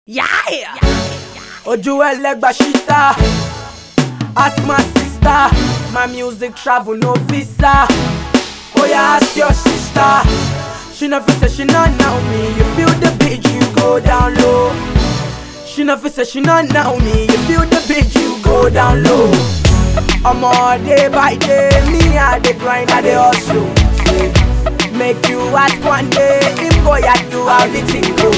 Yeah! Ojú ẹlẹ́gbà ṣíta Ask my sister My music travel no visa Oya ask your sister She no fit say she no know me You feel the beat you go down low She no fit say she no know me You feel the beat you go down low Omo day by day Me I dey grind I dey hustle Make you ask one day Him go at you how the thing go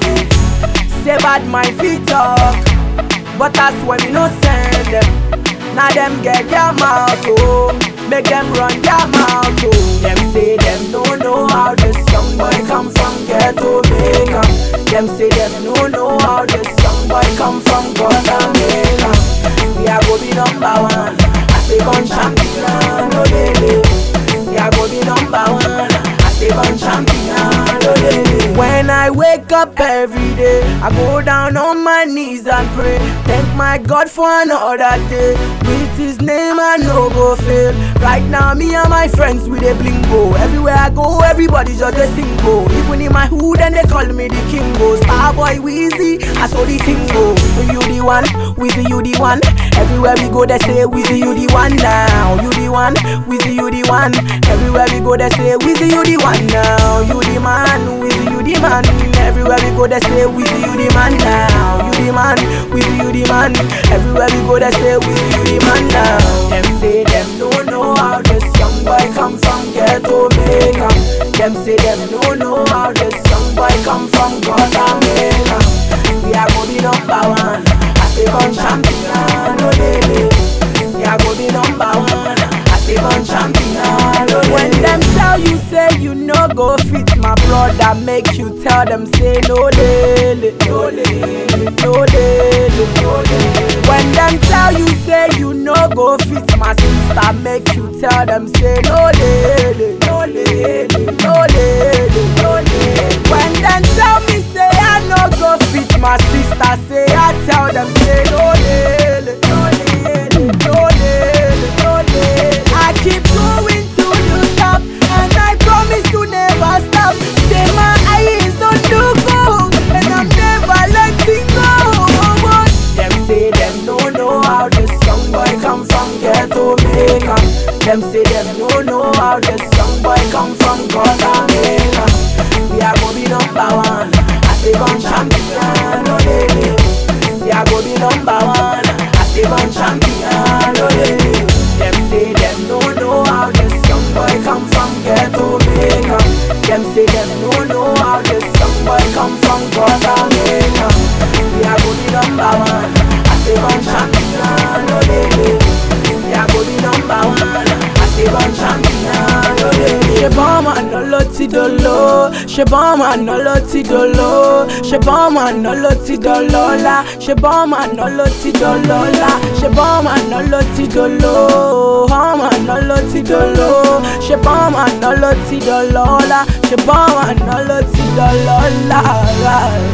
Say bad mind fit talk But that's when we no send them Now them get their mouth oh Make them run their mouth oh Them say them no know how this young boy come from ghetto Jamaica Them say them no know how this young boy come from Guatemala See I go be number one I say gun champion oh baby See I go be number one I say gun champion oh baby When I wake up every day I go down on my knees and pray Thank my God for another day With his name I no go fail Right now me and my friends we dey blingo Everywhere I go everybody just dey sing go Even in my hood and they call me the king go Starboy Weezy I saw the thing go You the one, Weezy you the one Everywhere we go they say Weezy you the one now You the one, Weezy you the one Everywhere we go they say Weezy you the one now You the man, Weezy you the man Everywhere we go they say Weezy you the man now You the man, Weezy you the man Everywhere we go they say Weezy you the man now Them say them don't know how this young boy come from ghetto Jamaica Them say them don't know how this young boy come from Guatemala See I go be number one I say gun champion, oh baby See I go be number one I say gun champion, oh When them tell you say you no go fit my brother Make you tell them say no lele, no lele, no lele, no lele When them tell you say you no go fit my sister Make you tell them say no lele, no lele, no lele, no lele When them tell me say I no go fit my sister Say I tell them say no lele, no lele, no lele, no lele I keep going to the top And I promise to never stop Say my eyes on the goal And I'm never letting go Them say them no know how this young boy come from ghetto Jamaica Them say them no know how this young boy come from Guatemala See I go be number one I say gun champion, oh baby See I go be number one I say gun champion, oh baby Them say them no know how this young boy come from ghetto Jamaica Them say them no know how this young boy come from Guatemala See I go be number one I say gun champion, oh baby See I go be number one I say gun champion, oh baby Ṣé bọ́ọ̀mù àná ló ti dolo? Ṣé bọ́ọ̀mù àná ló ti dolo? Ṣé bọ́ọ̀mù àná ló ti dọlọ́lá? Ṣé bọ́ọ̀mù àná ló ti dọlọ́lá? Ṣé bọ́ọ̀mù àná ló ti dolo? Bọ́ọ̀mù àná ló ti dolo? Ṣé bọ́ọ̀mù àná ló ti dọlọ́lá? Ṣé bọ́ọ̀mù àná ló ti dọlọ́lá?